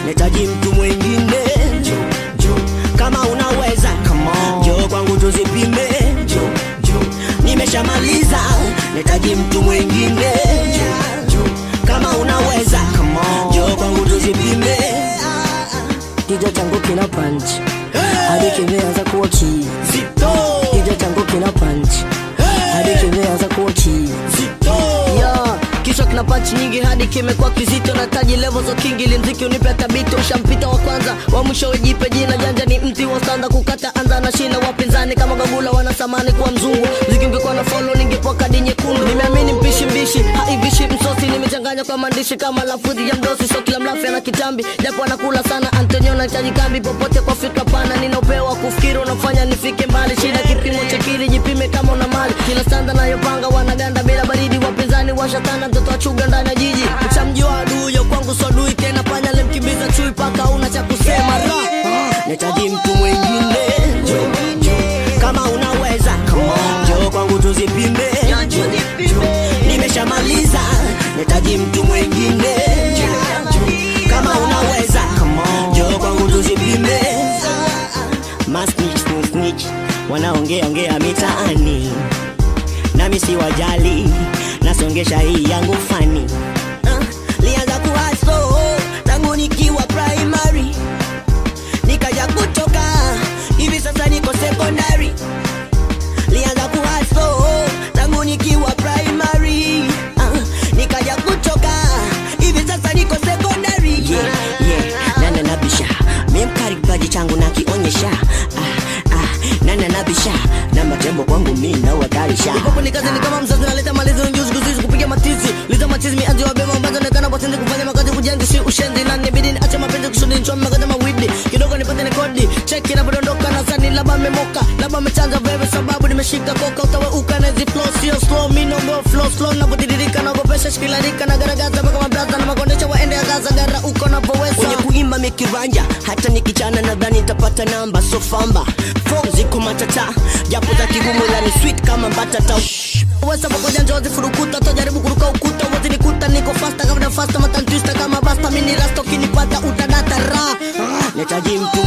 nahitaji mtu mwingine Njoo, njoo, kama unaweza come on. njoo kwangu tuzipime Njoo, njoo, nimeshamaliza nahitaji mtu mwingine njoo, kama unaweza come on. njoo kwangu tuzipime kichwa changu kina punch hadi kimeanza kuwa kii zito kichwa changu kina punch hadi kimeanza kuwa kii zito yeah. kichwa kina panchi nyingi hadi kimekuwa kizito na taji level za kingi ili mziki unipe tabito ushampita wa kwanza wa mwisho wejipe jina janja ni mti wa standa kukata anza na shina wapinzani kama gagula wanasamani kuwa mzungu mziki ungekuwa na follow ningepoa kadi nyekundu nimeamini mpishi mbishi haivishi msosi nimechanganya kwa maandishi kama lafudhi ya mdosi so kila mlafi ana kitambi japo anakula sana antonio nahitaji kambi popote kwa fikra pana nina upeo wa kufikiri unafanya nifike mbali shida kipimo cha kili jipime kama una mali kila standa nayopanga wanaganda bila baridi wapinzani washatana mtoto wa chuga ndani ya jiji chamjua aduyo kwangu swadui tena panya lemkimbiza chui paka una cha kusema ra nahitaji mtu mwingine kama unaweza njoo kwangu tuzipime nimeshamaliza nahitaji mtu mwingine kama unaweza njoo kwangu tuzipime masnich snitch wanaongea ongea mitaani nami si wajali nasongesha hii yangu fani uh, lianza kuhaso tangu nikiwa primary nikaja kutoka hivi sasa niko secondary lianza kuhaso tangu nikiwa primary uh, nikaja kutoka hivi sasa niko secondary yeah, yeah. nana nabisha mimkari kipaji changu nakionyesha ah, ah, nana nabisha na matembo kwangu mi nawakarisha Ipopo ni kazi ni kama mzazi naleta malizo njuzi kuzizi kupiga matizi liza machizi mianzi wa bema ambazo onekana kwa sindi kufanya makazi kujenzi si ushenzi na nibidi niache mapenzi kusudi nichome makazi mawidi kidogo nipate ni kodi cheki inapodondoka na sani laba memoka laba mechanja veve sababu nimeshika koka utaweuka na hizi flow sio slow mi nombo flow slow napotiririka naogopesha shikilarika na garagaza mpaka mabraza na makondesha waende ya gaza gara uko kwenye napoweza kuimba mikiranja hata nikichana nadhani nitapata namba so famba Fom ziko matata japo za kigumu la ni sweet kama mbatata wesa pamoja njozi furukuta tojaribu kuruka ukuta uwezi nikuta niko fasta kama fasta matantista kama basta mini rasta ukinipata utadata ra nahitaji mtu